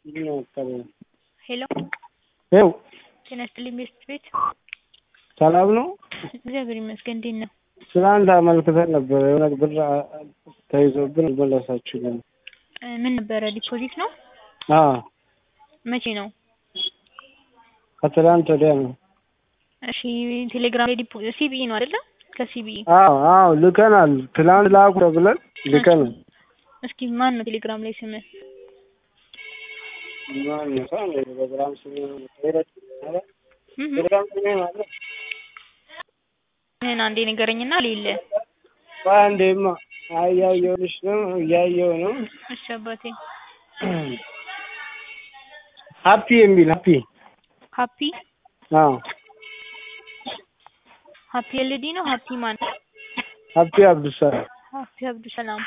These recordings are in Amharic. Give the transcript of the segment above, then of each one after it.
ሄሎ ይኸው ጤና ይስጥልኝ ቤስት ቤት ሰላም ነው? እግዚአብሔር ይመስገን እንዴት ነው? ትናንት አመልክተን ነበር የሆነ ብር ተይዞብን አልመለሳችሁልንም። እ ምን ነበረ ዲፖዚት ነው? አዎ መቼ ነው? ከትላንት ወዲያ ነው። እሺ ቴሌግራም ላይ ዲፖ ሲቢኢ ነው አይደለ? ከሲቢኢ አዎ አዎ ልከናል። ትላንት ላኩ ተብለን ልከናል። እስኪ ማን ነው ቴሌግራም ላይ ስምህ? ማን ነው? ሰው ነው ቴሌግራም ስሜ ሄደት እህ ቴሌግራም ስሜ ማለት ምን አንዴ ንገረኝና ሌለ በአንዴማ እያየሁልሽ ነው እያየሁ ነው። እሺ አባቴ ሀፒ የሚል ሀፒ ሀፒ አዎ ሀፒ ኤልዲ ነው ሀፒ ማን ሀፒ አብዱሰላም ሀፒ አብዱሰላም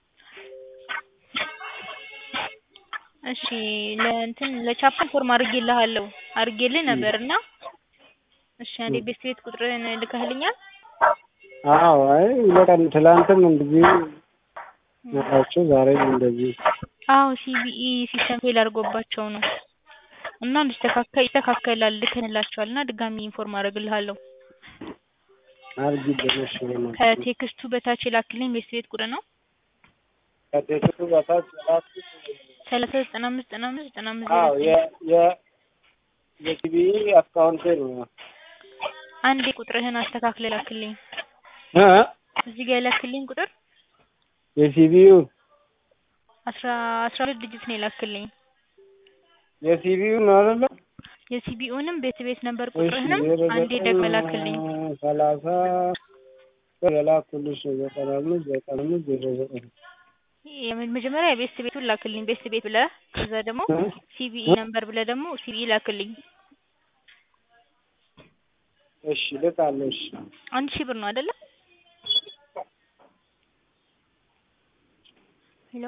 እሺ ለእንትን ለቻፕን ፎርም አድርጌልሃለሁ አድርጌልህ ነበርና እሺ አንዴ ቤስት ቤት ቁጥርህን ልከህልኛል አዎ አይ ይለቃል። ትላንትም እንደዚህ ናቸው፣ ዛሬም እንደዚህ አዎ ሲቢኢ ሲስተም ፌል አድርጎባቸው ነው እና እንዲስተካከል ይስተካከላል ልከንላቸዋል እና ድጋሚ ኢንፎርም አደርግልሃለሁ አርጊልኝ። እሺ በእናትሽ ከቴክስቱ በታች የላክልኝ ቤስት ቤት ቁጥር ነው ከቴክስቱ በታች የላኩት ሰላሳ ዘጠና አምስት ዘጠና አምስት ዘጠና አምስት አዎ ዜሮ የ የ የሲቢኢ አካውንቴ ነው። አንዴ ቁጥርህን አስተካክለ ላክልኝ እ እዚህ ጋር የላክልኝ ቁጥር የሲቢዩ አስራ አስራ ሁለት ዲጂት ነው የላክልኝ የሲቢዩ ነው አይደለ? የሲቢኡንም ቤት ቤት ነበር እሺ ቁጥርህንም ዜሮ አንዴ ዘጠኝ ደግመህ ላክልኝ ሰላሳ የላኩልሽ ነው ዘጠና አምስት ዘጠና አምስት ዜሮ ዘጠኝ የመ- መጀመሪያ የቤስት ቤቱን ላክልኝ ቤስት ቤት ብለህ ከዛ ደግሞ እ? ሲቢኢ ነምበር ብለህ ደግሞ ሲቢኢ ላክልኝ እሺ ልካለሁ። እሺ አንድ ሺህ ብር ነው አይደለ ሄሎ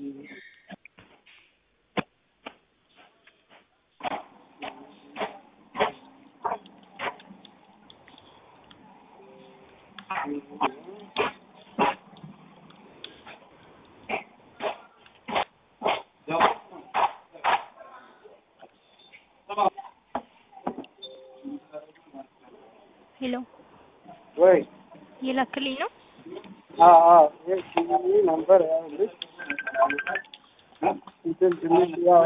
ሄሎ ወይ የላክልኝ ነው አዎ አዎ የሲቢኢ ነምበር ያለሽ እንትን ትንሽ ያው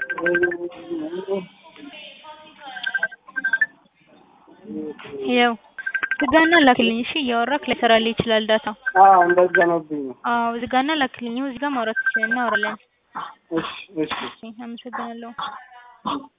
ያው ዝጋና ላክልኝ እሺ እያወራክ ላይሰራልህ ይችላል ዳታ አዎ እንደዛ ነውብኝ ነው። አዎ ዝጋና ላክልኝ ይኸው እዚህ ጋር ማውራት እናወራለን እሺ እሺ እሺ አመሰግናለሁ